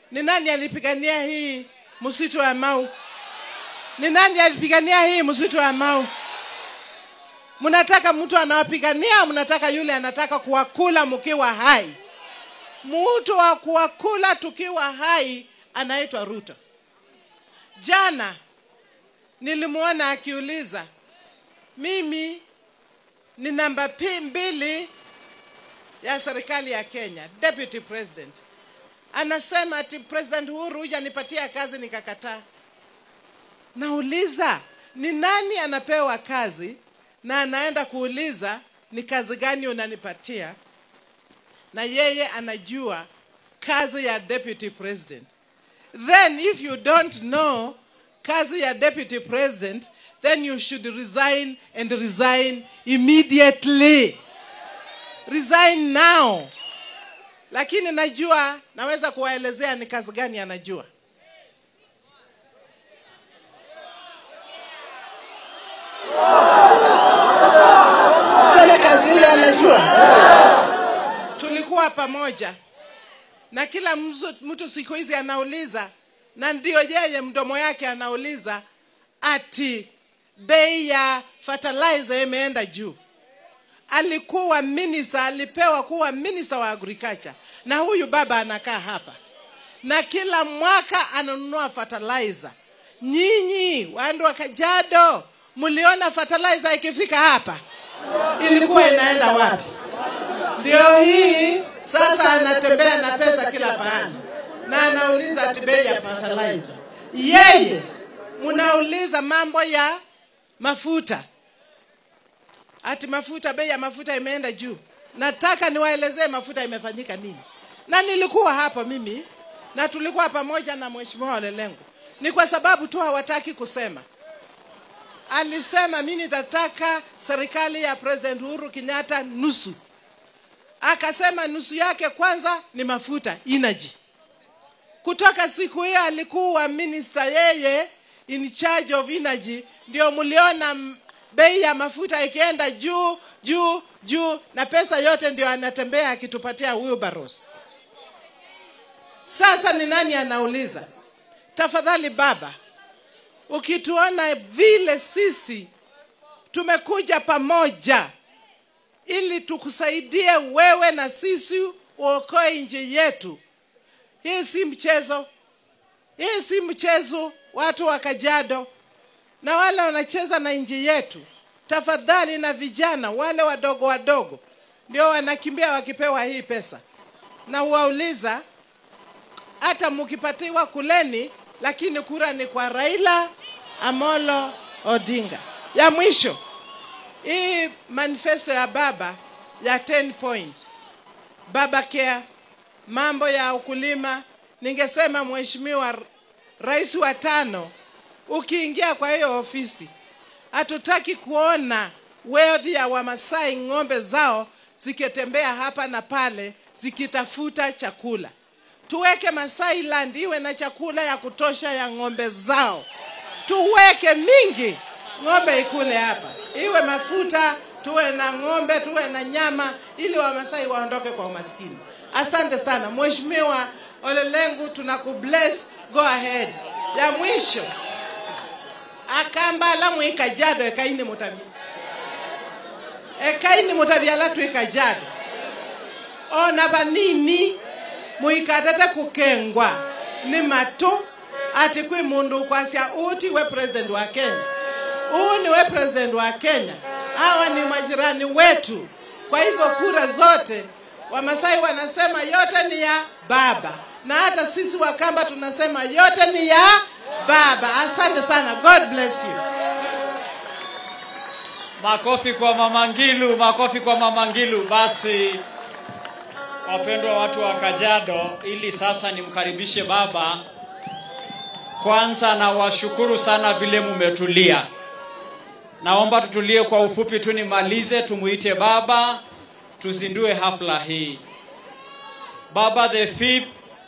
Ni nani alipigania hii msitu wa Mau? Ni nani alipigania hii msitu wa Mau? Mnataka mtu anawapigania, mnataka yule anataka kuwakula mkiwa hai. Mtu wa kuwakula tukiwa hai anaitwa Ruto. Jana nilimwona akiuliza, mimi ni namba pi- mbili ya serikali ya Kenya, deputy president. Anasema ati President Uhuru hujanipatia kazi, nikakataa. Nauliza, ni nani anapewa kazi na anaenda kuuliza ni kazi gani unanipatia, na yeye anajua kazi ya deputy president. Then if you don't know kazi ya deputy president, then you should resign and resign immediately. Resign now. Lakini najua naweza kuwaelezea ni kazi gani anajua. Sema kazi ile anajua. Tulikuwa pamoja na kila mzu- mtu siku hizi anauliza, na ndio yeye mdomo yake anauliza ati bei ya fertilizer imeenda juu. Alikuwa minister, alipewa kuwa minister wa agriculture, na huyu baba anakaa hapa na kila mwaka ananunua fertilizer. Nyinyi wandu wa Kajiado, mliona fertilizer ikifika hapa ilikuwa inaenda wapi? Ndio hii sasa anatembea na pesa kila pahali na anauliza ati bei ya fertilizer. Yeye mnauliza mambo ya mafuta, ati mafuta, bei ya mafuta imeenda juu. Nataka niwaelezee mafuta imefanyika nini, na nilikuwa hapa mimi na tulikuwa pamoja na mheshimiwa Olelengu. Ni kwa sababu tu hawataki kusema alisema mi nitataka serikali ya President Uhuru Kenyatta nusu. Akasema nusu yake kwanza ni mafuta energy. Kutoka siku hiyo alikuwa minister yeye in charge of energy, ndio mliona m- bei ya mafuta ikienda juu juu juu, na pesa yote ndio anatembea akitupatia wheelbarrows. Sasa ni nani anauliza? Tafadhali baba, ukituona vile sisi tumekuja pamoja ili tukusaidie wewe na sisi uokoe nchi yetu. Hii si mchezo, hii si mchezo, watu wa Kajiado na wale wanacheza na nchi yetu. Tafadhali, na vijana wale wadogo wadogo ndio wanakimbia wakipewa hii pesa, na uwauliza hata mkipatiwa kuleni, lakini kura ni kwa Raila Amolo Odinga. Ya mwisho, hii manifesto ya baba ya 10 point, baba care, mambo ya ukulima, ningesema mheshimiwa rais wa tano, ukiingia kwa hiyo ofisi, hatutaki kuona wealth ya Wamasai ng'ombe zao zikitembea hapa na pale zikitafuta chakula tuweke Masai Land iwe na chakula ya kutosha ya ng'ombe zao, tuweke mingi, ng'ombe ikule hapa, iwe mafuta, tuwe na ng'ombe, tuwe na nyama, ili Wamasai waondoke kwa umaskini. Asante sana Mheshimiwa Olelengu, tunakubless, go ahead. Ya mwisho akambala mwikajado ekaini mutabi ekaini mutabi alatu ikajado ona banini muikatete kukengwa ni matu ati kwi mundu ukwasya uti we president wa Kenya huu ni we president wa Kenya hawa ni majirani wetu kwa hivyo kura zote Wamasai wanasema yote ni ya baba na hata sisi Wakamba tunasema yote ni ya baba asante sana God bless you Makofi kwa Mama Ngilu, makofi kwa Mama Ngilu. Basi wapendwa watu wa Kajiado, ili sasa nimkaribishe baba. Kwanza nawashukuru sana vile mumetulia. Naomba tutulie kwa ufupi tu nimalize, tumuite baba tuzindue hafla hii. Baba the fifth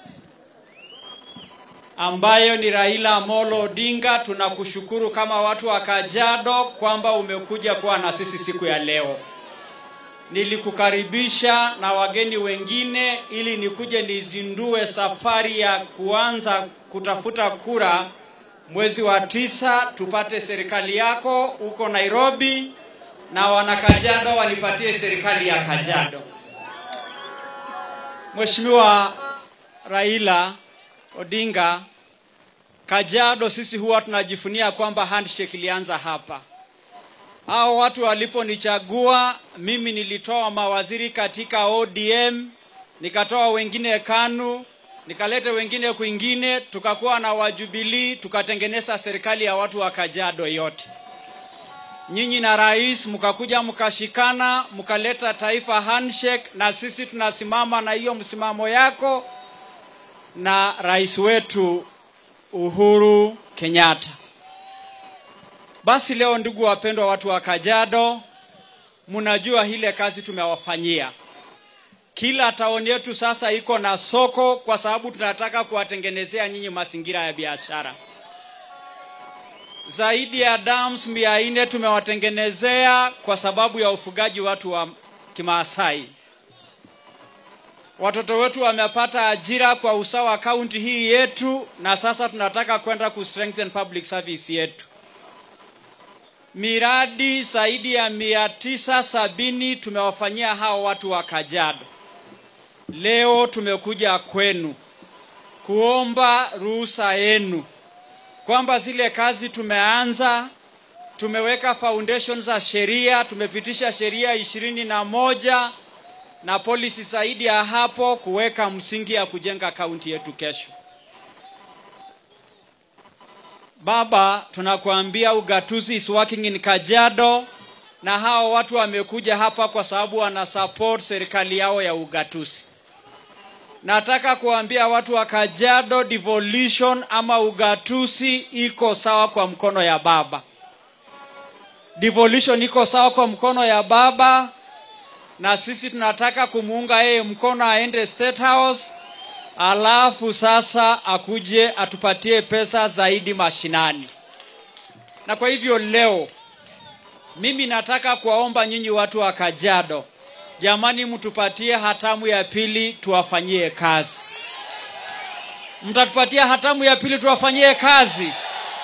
ambayo ni Raila Amolo Odinga, tunakushukuru kama watu wa Kajiado kwamba umekuja kuwa na sisi siku ya leo. nilikukaribisha na wageni wengine ili nikuje nizindue safari ya kuanza kutafuta kura mwezi wa tisa, tupate serikali yako huko Nairobi na wana Kajiado wanipatie serikali ya Kajiado. Mheshimiwa Raila Odinga, Kajiado sisi huwa tunajifunia kwamba handshake ilianza hapa. Hao watu waliponichagua mimi, nilitoa mawaziri katika ODM, nikatoa wengine KANU, nikaleta wengine kwingine, tukakuwa na wajubilii, tukatengeneza serikali ya watu wa Kajiado yote. Nyinyi na rais mkakuja mkashikana, mkaleta taifa handshake, na sisi tunasimama na hiyo msimamo yako na rais wetu Uhuru Kenyatta. Basi leo, ndugu wapendwa, watu wa Kajiado, mnajua ile kazi tumewafanyia. Kila taoni yetu sasa iko na soko, kwa sababu tunataka kuwatengenezea nyinyi mazingira ya biashara. Zaidi ya dams mia nne tumewatengenezea kwa sababu ya ufugaji watu wa Kimaasai. Watoto wetu wamepata ajira kwa usawa kaunti hii yetu, na sasa tunataka kwenda ku strengthen public service yetu. Miradi zaidi ya mia tisa sabini tumewafanyia hao watu wa Kajiado. Leo tumekuja kwenu kuomba ruhusa yenu kwamba zile kazi tumeanza, tumeweka foundation za sheria, tumepitisha sheria ishirini na moja na polisi zaidi ya hapo kuweka msingi ya kujenga kaunti yetu kesho. Baba, tunakuambia ugatuzi is working in Kajiado, na hao watu wamekuja hapa kwa sababu wana support serikali yao ya ugatuzi. Nataka kuambia watu wa Kajiado, devolution ama ugatuzi iko sawa kwa mkono ya baba. Devolution iko sawa kwa mkono ya baba, na sisi tunataka kumuunga yeye mkono aende State House, alafu sasa akuje atupatie pesa zaidi mashinani. Na kwa hivyo leo mimi nataka kuwaomba nyinyi watu wa Kajiado, jamani, mtupatie hatamu ya pili tuwafanyie kazi. Mtatupatia hatamu ya pili tuwafanyie kazi.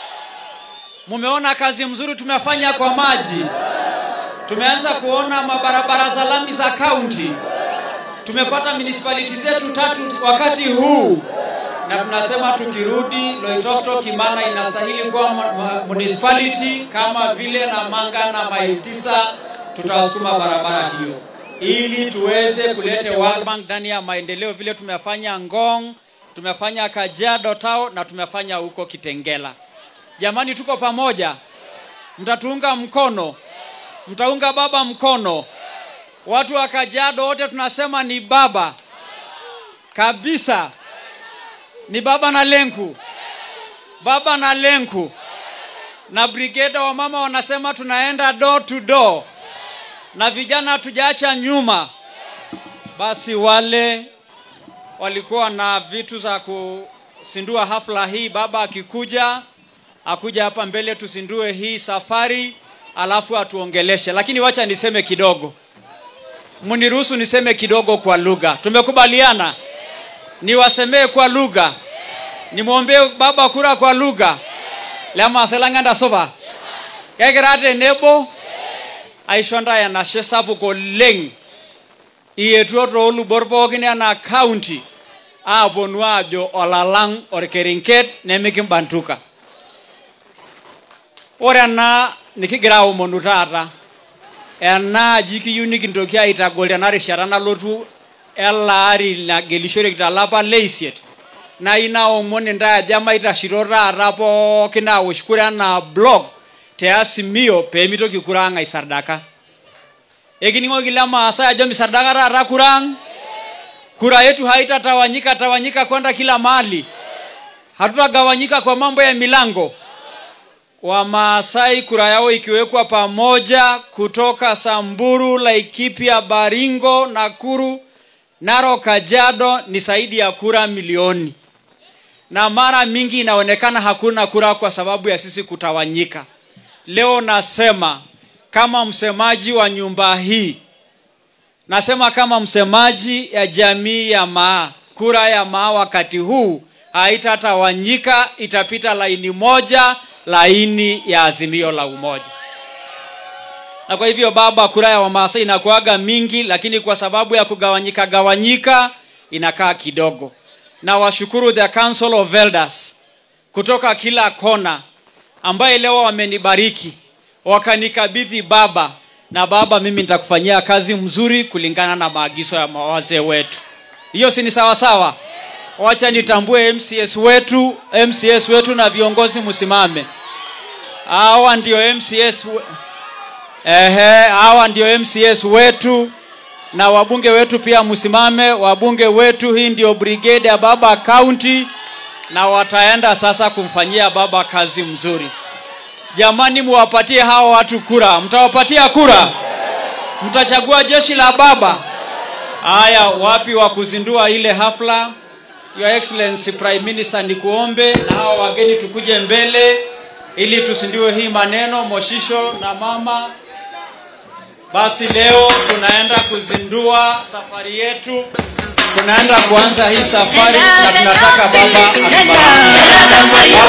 Mumeona kazi mzuri tumefanya kwa maji, tumeanza kuona mabarabara za lami za kaunti, tumepata municipality zetu tatu wakati huu, na tunasema tukirudi Loitoktok Kimana inastahili kuwa municipality kama vile Namanga na Maitisa, tutawasukuma barabara hiyo ili tuweze kuleta World Bank ndani ya maendeleo, vile tumefanya Ngong, tumefanya Kajiado Town na tumefanya huko Kitengela. Jamani, tuko pamoja, mtatuunga mkono, mtaunga baba mkono. Watu wa Kajiado wote tunasema ni baba kabisa, ni baba na lenku, baba na lenku. Na brigade wa mama wanasema tunaenda door to door, na vijana hatujaacha nyuma. Basi wale walikuwa na vitu za kusindua hafla hii, baba akikuja akuja hapa mbele tusindue hii safari, alafu atuongeleshe. Lakini wacha niseme kidogo, mniruhusu niseme kidogo kwa lugha. Tumekubaliana niwasemee kwa lugha, nimwombee baba kura kwa lugha lemaselang'anda supa kekira tenebo aisho ntae enashe sapuk oleng ietuo toolubot pookin enaa county aaponu aajo olalang orkerenket nemikimbantuka ore ena nikigira aomonu taata ena aji kiyieu nikintoki aitagol tena rishata nalotu ele ari nagelishoreki tolapa leisiet naa ina omon intae ajo maitashito taata pookin awosh kura enaa block te Azimio pee mitoki kura ang aisardaka ekining'oki le maasai ajo misardaka taata kura ang kura yetu haitatawanyika tawanyika kwenda kila mahali hatutagawanyika kwa mambo ya milango Wamaasai kura yao ikiwekwa pamoja kutoka Samburu, Laikipia, Baringo, Nakuru, Narok, Kajiado ni zaidi ya kura milioni, na mara mingi inaonekana hakuna kura kwa sababu ya sisi kutawanyika. Leo nasema kama msemaji wa nyumba hii, nasema kama msemaji ya jamii ya maa kura ya maa wakati huu haitatawanyika itapita laini moja laini ya azimio la umoja na kwa hivyo baba kura ya wamaasai inakuaga mingi lakini kwa sababu ya kugawanyika gawanyika inakaa kidogo na washukuru the council of elders kutoka kila kona ambaye leo wamenibariki wakanikabidhi baba na baba mimi nitakufanyia kazi mzuri kulingana na maagizo ya mawazee wetu hiyo si ni sawa sawa wacha nitambue mcs wetu mcs wetu na viongozi msimame hawa ndio mcs we... Ehe, hawa ndio mcs wetu na wabunge wetu pia msimame wabunge wetu hii ndio brigade ya baba county na wataenda sasa kumfanyia baba kazi mzuri jamani muwapatie hawa watu kura mtawapatia kura mtachagua jeshi la baba haya wapi wa kuzindua ile hafla your excellency prime minister nikuombe na hawa wageni tukuje mbele ili tusindue hii maneno moshisho na mama basi leo tunaenda kuzindua safari yetu tunaenda kuanza hii safari na tunataka baba atubariki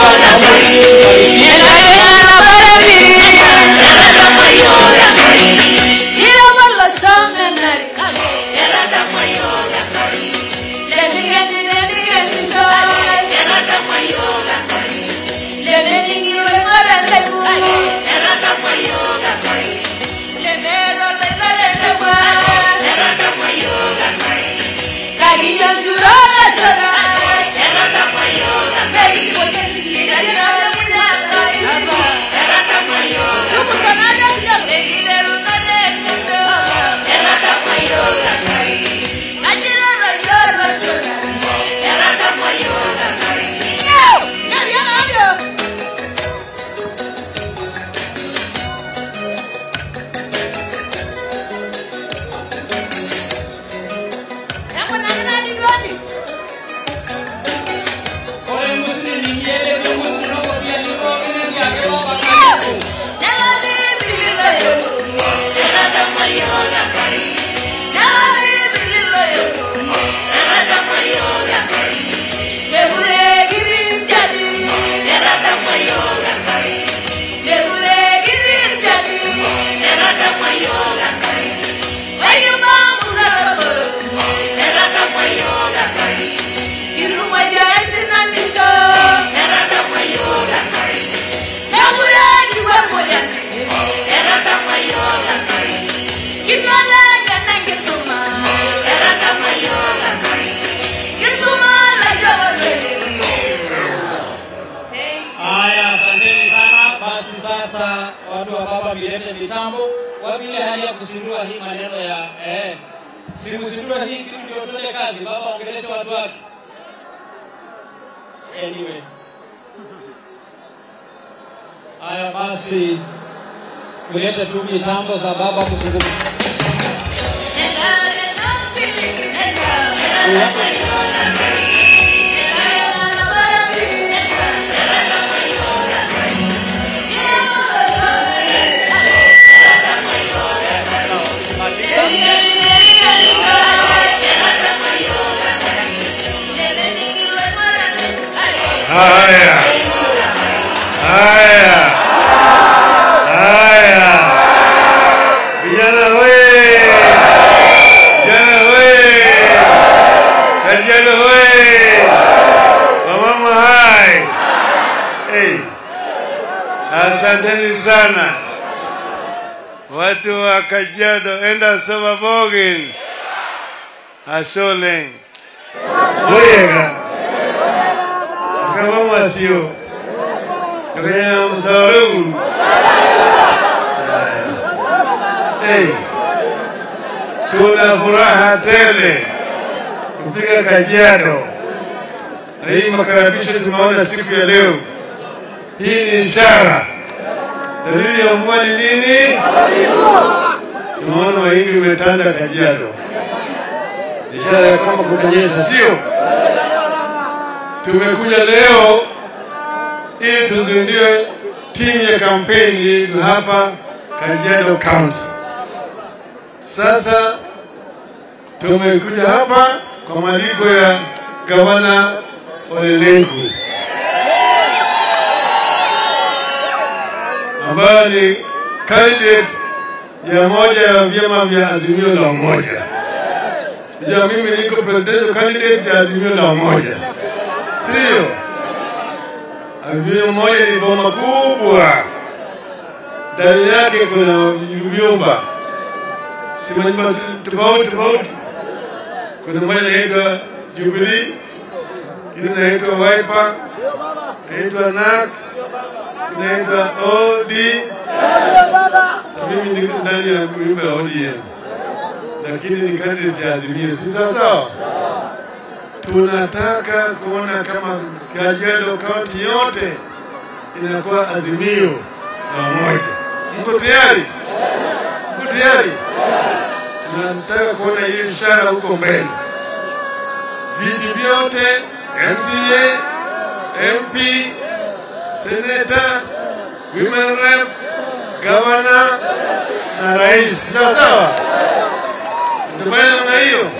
haya asanteni sana basi sasa watu wa baba milete mitambo wapile hali ya kusindua hii maneno ya eh, simsindue hii kitu ndio tuende kazi baba ongeleshe watu wake anyway haya basi tulete tu mitambo za baba kuzungumza Haya, haya, haya, vijana we, vijana we, Kajiado we, wamama hai, hey. Asanteni sana watu wa Kajiado, enda soma Bogin, Asoleng, Buriega kama masio kwenye msarugu hey. tuna furaha tele kufika Kajiado na hii makaribisho tumeona siku ya leo. Hii ni ishara. Dalili ya mvua ni nini? Tumeona mahindi umetanda Kajiado, ishara ya kwamba kutanyesha, sio? Tumekuja leo ili tuzindue timu ya kampeni yetu hapa Kajiado County. Sasa tumekuja hapa kwa mwaliko ya gavana Ole Lenku ambayo ni candidate ya moja ya vyama vya Azimio la Umoja. Ja, mimi niko presidential candidate ya Azimio la Umoja, sio? Azimio moja ni boma kubwa, ndani yake kuna vyumba si manyumba tofauti tofauti. Kuna moja inaitwa Jubilee, ingine inaitwa Wiper, inaitwa NAK, inaitwa OD. Mimi niko ndani ya nyumba ya ODM, lakini ni candidate ya Azimio, si sawa sawa? Tunataka kuona kama Kajiado kaunti yote inakuwa Azimio la Umoja. Mko tayari? Mko tayari? Tunataka kuona hiyo ishara huko mbele. Viti vyote MCA, MP, seneta, women rep, gavana na rais. Sawa sawa, tutafanya namna hiyo.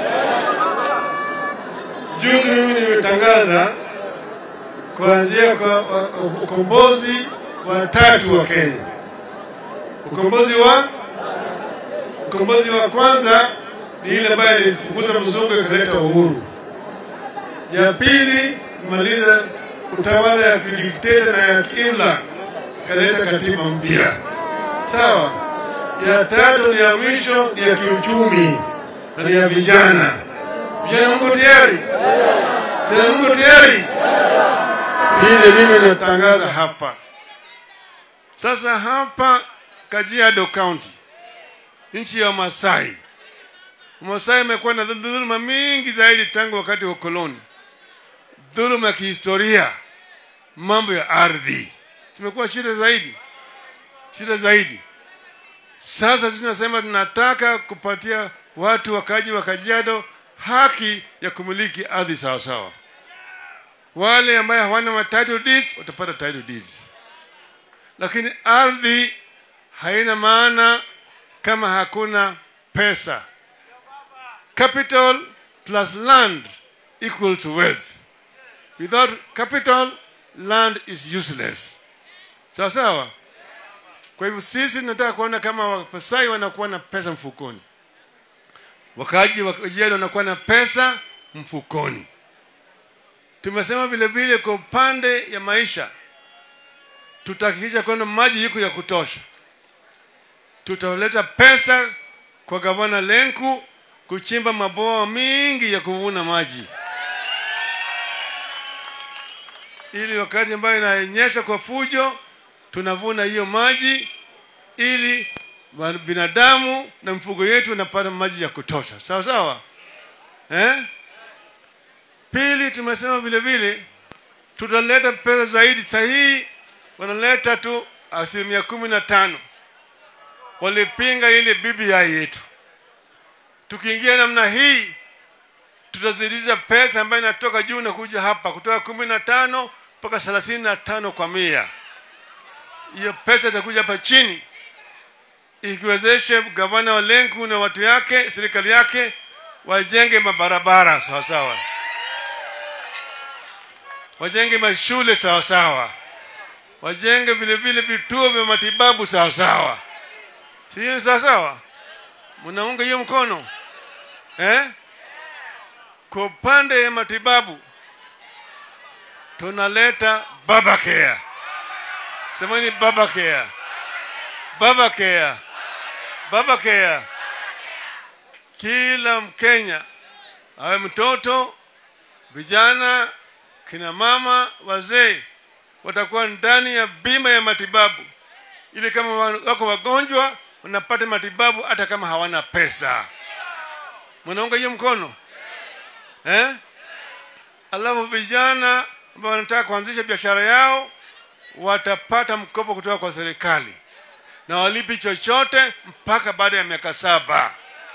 Juzi mimi nimetangaza kuanzia kwa wa- ukombozi wa tatu wa Kenya. Ukombozi wa ukombozi wa kwanza ni ile ambayo ilifukuza mzungu ikaleta uhuru. Ya pili kumaliza utawala ya kidikteta na ya kiimla ikaleta katiba mpya. Sawa. Ya tatu ni ya mwisho ni ya kiuchumi na ni ya vijana. Vijana mko tayari? Vijana mko tayari? Hii ndio mimi natangaza hapa. Sasa hapa Kajiado County, nchi ya Masai. Masai imekuwa na dhuluma mingi zaidi tangu wakati wa ukoloni, dhuluma ya kihistoria, mambo ya ardhi zimekuwa shida zaidi, shida zaidi. Sasa sisi tunasema tunataka kupatia watu wakaji wa Kajiado haki ya kumiliki ardhi sawasawa. Wale ambaye hawana ma title deeds watapata title deeds, lakini ardhi haina maana kama hakuna pesa. Capital plus land equal to wealth. Without capital, land is useless. Sawa sawa. Kwa hivyo sisi tunataka kuona kama Wapasai wanakuwa na pesa mfukoni, wakaji wa Kajiado wanakuwa na pesa mfukoni. Tumesema vile vile kwa upande ya maisha tutahakikisha kwamba maji yiko ya kutosha. Tutaleta pesa kwa gavana Lenku kuchimba mabwawa mingi ya kuvuna maji, ili wakati ambayo inanyesha kwa fujo tunavuna hiyo maji, ili wa- binadamu na mfugo yetu wanapata maji ya kutosha. Sawa sawa, eh? Pili, tumesema vile vile tutaleta pesa zaidi. Sahihi wanaleta tu asilimia kumi na tano. Walipinga ile BBI yetu. Tukiingia namna hii, tutazidisha pesa ambayo inatoka juu na kuja hapa kutoka kumi na tano mpaka thelathini na tano kwa mia. Hiyo pesa itakuja hapa chini ikiwezeshe gavana wa Lenku na watu yake, serikali yake wajenge mabarabara sawa sawa wajenge mashule sawa sawa, wajenge vile vile vituo vya matibabu sawa sawa. Si hiyo ni sawa sawa? Mnaunga hiyo mkono eh? Kwa upande ya matibabu tunaleta baba care. Semeni baba care, baba care, baba care. Kila Mkenya awe mtoto, vijana, kina mama, wazee watakuwa ndani ya bima ya matibabu, ili kama wa- wako wagonjwa wanapata matibabu hata kama hawana pesa. Mnaunga hiyo mkono eh? Alafu vijana ambao wanataka kuanzisha biashara yao watapata mkopo kutoka kwa serikali na walipi chochote mpaka baada ya miaka saba.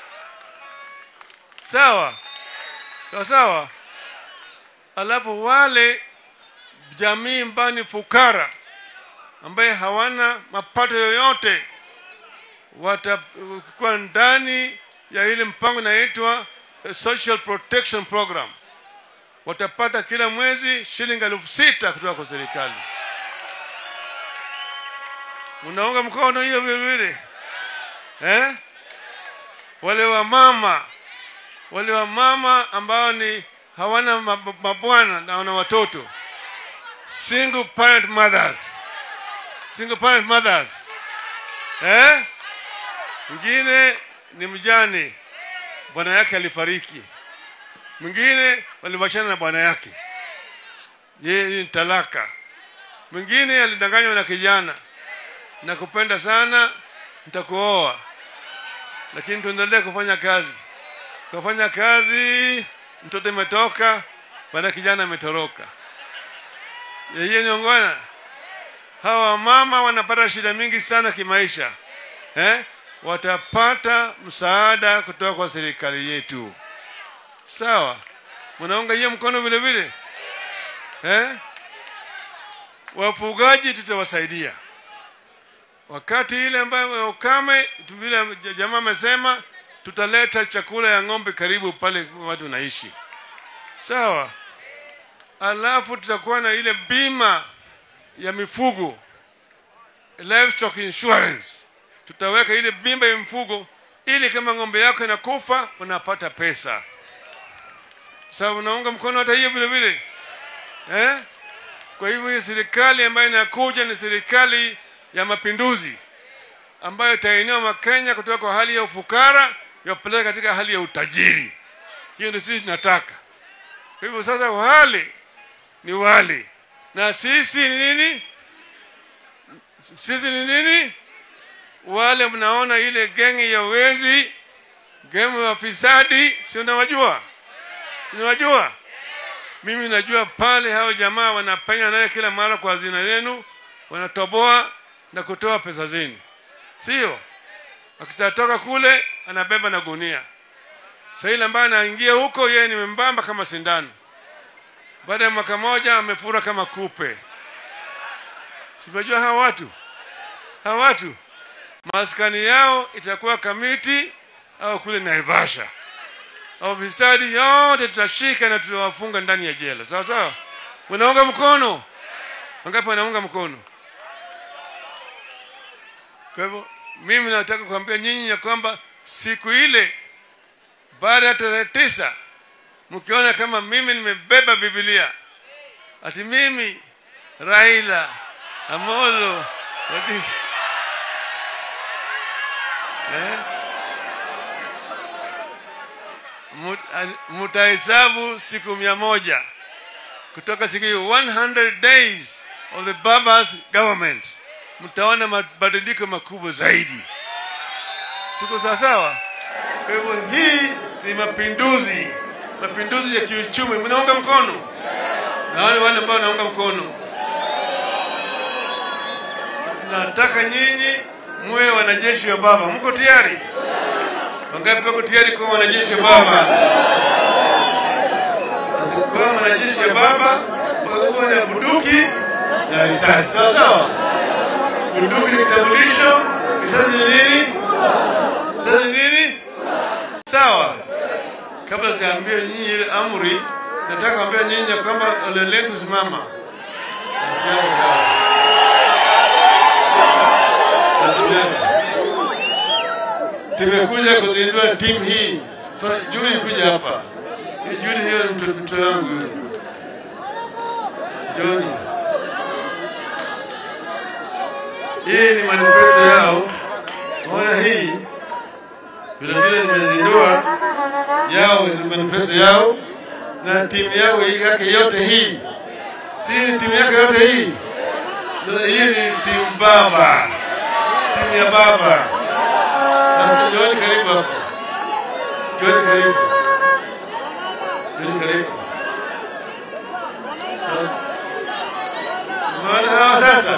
Sawa sawa sawa. Alafu wale jamii mbani fukara ambaye hawana mapato yoyote watakuwa ndani ya ile mpango inaitwa a social protection program watapata kila mwezi shilingi elfu sita kutoka kwa serikali unaunga mkono hiyo vilevile eh? wale wa mama wale wa mama ambao ni hawana mab- mabwana na wana watoto single parent mothers single parent mothers eh? mwingine ni mjane bwana yake alifariki mwingine waliwachana na bwana yake yeye ni talaka mwingine alidanganywa na kijana na kupenda sana nitakuoa lakini tuendelee kufanya kazi kufanya kazi mtoto imetoka baada kijana ametoroka yeye niongona hawa wamama wanapata shida mingi sana kimaisha eh? watapata msaada kutoka kwa serikali yetu sawa mnaunga hiyo mkono vile vile eh? wafugaji tutawasaidia wakati ile ambayo ya ukame tu- vile jamaa amesema tutaleta chakula ya ng'ombe karibu pale watu naishi sawa alafu tutakuwa na ile bima ya mifugo livestock insurance tutaweka ile bima ya mifugo ili kama ng'ombe yako inakufa unapata pesa sawa unaunga mkono hata hiyo vile vile eh? kwa hivyo hii serikali ambayo inakuja ni serikali ya mapinduzi ambayo itainua makenya kutoka kwa hali ya ufukara yapeleka katika hali ya utajiri hiyo ndio sisi tunataka kwa hivyo sasa wale ni wale na sisi ni nini sisi ni nini wale mnaona ile gengi ya wezi gengi ya fisadi si unawajua si unawajua mimi najua pale hao jamaa wanapenya naye kila mara kwa hazina yenu wanatoboa na kutoa pesa zenu sio akisatoka kule anabeba na gunia sahili ambaye anaingia huko yeye ni membamba kama sindano baada ya mwaka moja amefura kama kupe simejua hawa watu hawa watu maskani yao itakuwa kamiti au kule naivasha ofisadi yote tutashika na tutawafunga ndani ya jela sawa sawa unaunga mkono wangapi wanaunga mkono kwa hivyo mimi nataka kuambia nyinyi ya kwamba siku ile baada ya tarehe tisa mkiona kama mimi nimebeba bibilia ati mimi raila amolo Odinga eh? Mut- an- mutahesabu siku mia moja kutoka siku hiyo 100 days of the babas government mtaona mabadiliko makubwa zaidi tuko sawasawa kwa hivyo hii ni mapinduzi mapinduzi ya kiuchumi mnaunga mkono na wale wale ambao wanaunga mkono nataka nyinyi muwe wanajeshi wa baba mko tayari wangapi wako tayari kuwa wanajeshi wa baba Sasa kuwa mwanajeshi wa baba utakuwa na bunduki na risasi sawa sawa bunduki ni kitambulisho risasi ni nini risasi ni nini sawa kabla siambie nyinyi ile amri nataka kuambia nyinyi ya kwamba olelee kusimama tumekuja kuzindua timu hii juli kuja hapa Hii juli hiyo ni mtoto mtoto wangu huyo. John hii ni manifesto yao maona hii vile vile nimezindua yao hizi manifesto yao na timu yao hii yake yote hii si ni timu yake yote hii sasa hii ni timu baba timu ya baba sasa John karibu hapo John karibu John karibu Sasa, umeona hawa sasa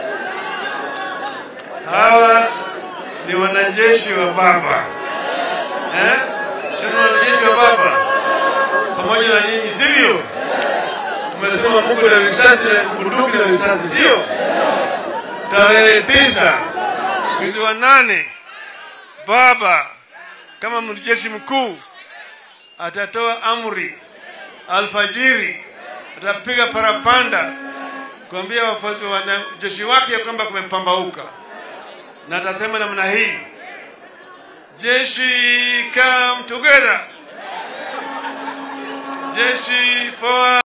hawa ni wanajeshi wa baba eh? Sio ni wanajeshi wa baba pamoja na nyinyi, sivyo? Umesema Mungu na risasi na bunduki na risasi, sio? Tarehe tisa mwezi wa nane, baba kama mjeshi mkuu atatoa amri alfajiri, atapiga parapanda kuambia wafuasi- wanajeshi wake ya kwamba kumepambauka, na atasema namna hii, jeshi come together, jeshi forward.